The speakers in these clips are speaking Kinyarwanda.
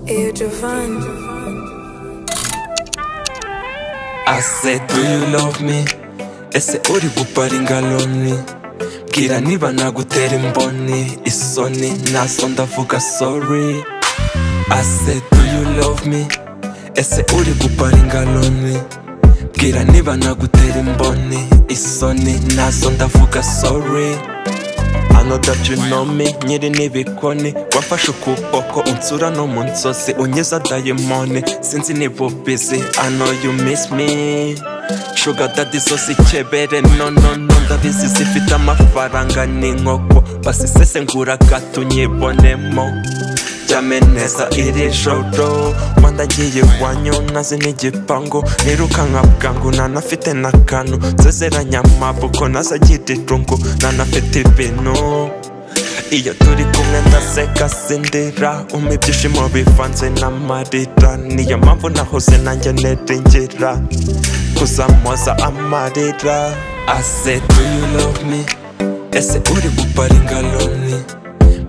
Eyo Jovan. I said, do you love me? Ese uri gupara ingaloni Bwira niba nagutera imboni Isoni naso ndavuga sorry I said, do you love me? Ese uri gupara ingaloni Bwira niba nagutera imboni Isoni nazo ndavuga sorry I know that you know me, nyiri n'ibikoni Wamfashe ukuboko unsura no mu nzozi Unyeza dayimoni, sinzi niba ubizi I know you miss me Sugar daddy zo zikebere no no no Ndabizi zifite amafaranga n'inkoko Basisesengura gato unyibonemo Jyame neza iri joro Rwanda ngiye iwanyu nazi n'igipangu Nirukanka bwangu nanafite n'akantu Nsezeranya amabuko nazagira irungu Nanafite ibintu iyo turi kumwe ndaseka sindira umpa ibyishimo bivanze n'amarira niyo mpamvu nahoze nanjye niringira kuzamuza amarira I said do you love me ese uri gupara ingaloni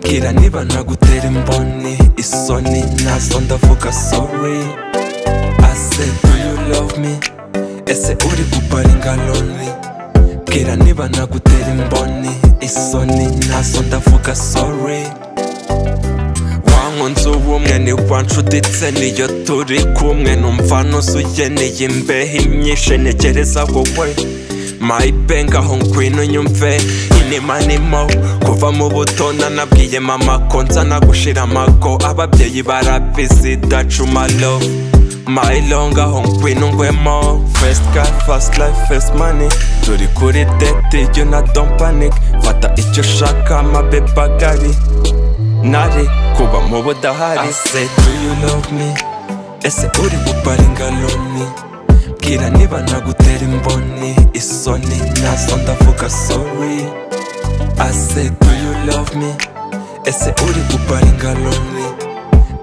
bwira niba nagutera imboni isoni nazo ndavuga sorry I said do you love me ese uri gupara ingaloni bwira niba nagutera imboni isoni nazo ndavuga sorry wankunze ubumwe ni wanshuditse niyo turi kumwe numva nuzuyeneye imbeho imyinshi ntekereza wowe My bang aho ngwino unyumve inema nimo kuva mu buto nanabwiye mama ko nzana gushira amago ababyeyi barabizi dacuma love My long aho ngwino ngwemo First car, first life, first money Turi kuri date iyo na don't panic Fata icyo ushaka amabeba agari nari kuba mu budahari I said do you love me ese uri gupara ingaloni bwira niba nagutera imboni isoni nazo ndavuga sorry I said do you love me ese uri gupara ingaloni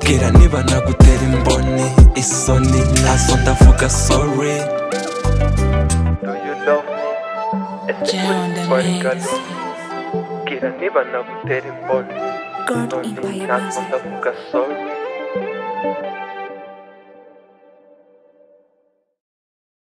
bwira niba nagutera imboni isoni nazo ndavuga sorry do you love me ese uri John gupara Dominguez. ingaloni bwira niba nagutera imboni God None Empire nazo Music. ndavuga sorry